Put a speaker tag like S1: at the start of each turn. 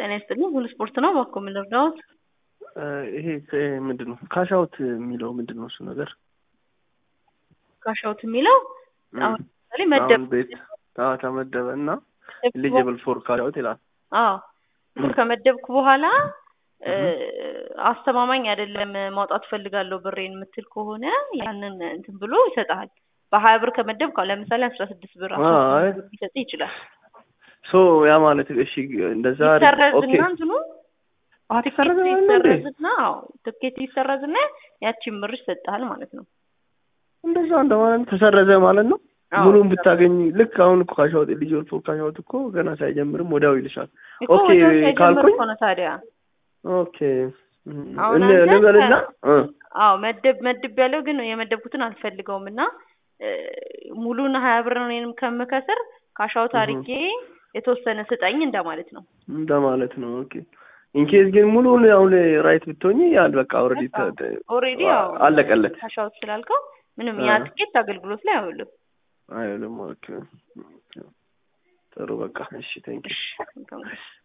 S1: ጤና ይስጥልኝ። ሁሉ ስፖርት ነው። እባክዎ ምን ልርዳዎት?
S2: ይሄ ምንድን ነው ካሻውት የሚለው ምንድን ነው እሱ ነገር?
S1: ካሻውት የሚለው አሁን ለምሳሌ መደብ
S2: አሁን ቤት አዎ ተመደበ እና ኤሊጂብል ፎር ካሻውት ይላል።
S1: አዎ ብር ከመደብኩ በኋላ አስተማማኝ አይደለም ማውጣት ፈልጋለሁ ብሬን የምትል ከሆነ ያንን እንትን ብሎ ይሰጥሃል። በሀያ ብር ከመደብክ አሁን ለምሳሌ አስራ ስድስት ብር አስራ
S2: አይ
S1: ስምንት ብር ሊሰጥ ይችላል።
S2: ሶ ያ ማለት እሺ እንደዛ ኦኬ
S1: ይሰረዝና እንትኑ
S2: አት ይሰረዘ
S1: ትኬት
S2: ማለት ነው እንዴ?
S1: ይሰረዝና አዎ ትኬት ይሰረዝና ያቺን ብር ይሰጥሃል ማለት ነው።
S2: እንደዛ እንደማለት ተሰረዘ ማለት ነው።
S1: አዎ፣
S2: ሙሉን ብታገኝ ልክ አሁን እኮ ካሻውት ኤሊጂብል ፎር ካሻውት እኮ ገና ሳይጀምርም ወዲያው ይልሻል።
S1: እኮ
S2: ኦኬ
S1: ወዲያው ሳይጀምር
S2: ካልኩኝ
S1: እኮ ነው ታዲያ
S2: ኦኬ እም፣
S1: አሁን
S2: እን-
S1: አንተ
S2: ልበልና እ
S1: አዎ መደብ መድብ ያለው ግን የመደብኩትን አልፈልገውም እና እ፣ ሙሉን ሀያ ብር ነው እኔንም ከምከስር ካሻውት አድርጌ የተወሰነ ስጠኝ እንደማለት ነው።
S2: እንደማለት ነው። ኦኬ ኢንኬዝ ግን ሙሉን አሁን ራይት ብትሆኚ ያል በቃ ኦልሬዲ
S1: ኦልሬዲ ያው
S2: አለቀለት
S1: ካሻውት ስላልከው ምንም ያ
S2: አ።
S1: ትኬት አገልግሎት ላይ አይውልም።
S2: አይልም። ኦኬ ጥሩ በቃ እሺ ቴንክ
S1: እሺ መልካም ጊዜ።